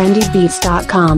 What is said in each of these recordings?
trendybeats.com.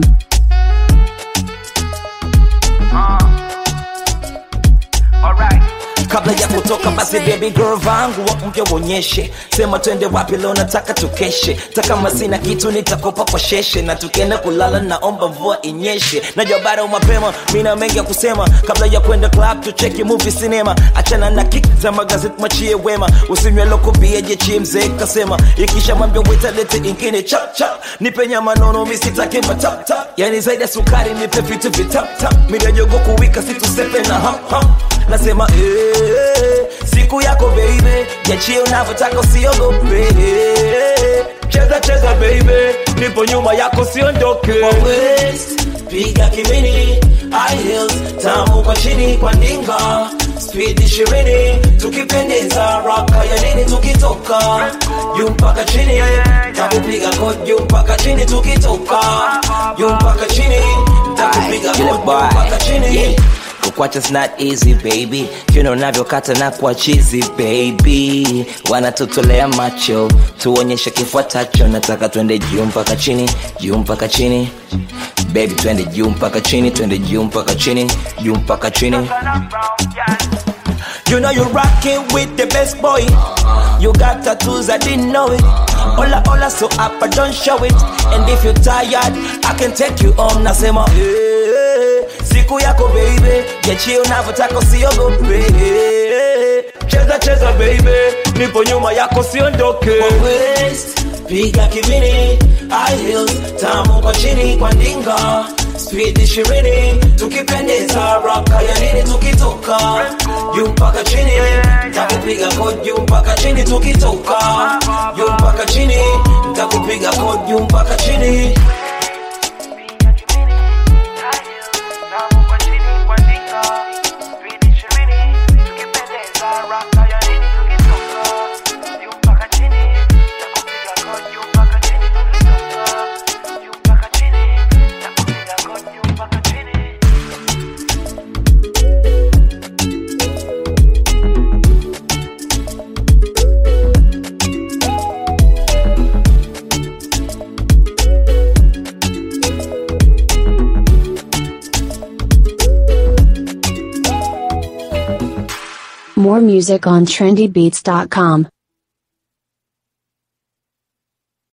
kabla ya kutoka basi baby girl vangu wa mpya uonyeshe sema twende wapi leo nataka tukeshe takama sina kitu nitakopa kwa sheshe na tukienda kulala naomba mvua inyeshe najua bado mapema mina mengi ya kusema kabla ya kwenda club tucheki movie cinema achana na kick za magazeti machie wema usinywe loko bia jechie mzee kasema ikisha mwambia wetalete ingine chap chap nipe nyama nono misitake matap tap yani zaidi ya sukari nipe vitu vitap tap mirajogo kuwika situsepe na ham ham nasema eh, siku yako baby jachie unavyotaka usiogope cheza cheza baby nipo nyuma yako siondoke Kwa waist, piga kimini high heels tamu kwa chini kwa ndinga speed ishirini tukipendeza raka ya nini tukitoka juu mpaka chini takupiga kod juu mpaka chini tukitoka juu mpaka chini takupiga kod juu mpaka chini kukwacha's not easy baby kino unavyokata na kwa chizi baby wanatutolea macho tuonyeshe kifuatacho nataka twende juu mpaka chini juu mpaka chini baby twende juu mpaka chini twende juu mpaka chini juu mpaka chini You know you're rocking with the best boy. You got tattoos, I didn't know it. Hola, hola, so up, but don't show it. And if you're tired, I can take you home. Nasema, eh, siku yako baby, jachie unavyotaka usiogope. Cheza cheza baby, nipo nyuma yako siondoke. Kwa waist, piga kibini, high heels, tamu kwa chini kwa ndinga. Speed ishirini, tukipendeza raka ya nini tukitoka juu mpaka chini, takupiga kod juu mpaka chini tukitoka juu mpaka chini, takupiga kod juu mpaka chini. More music on trendybeats.com.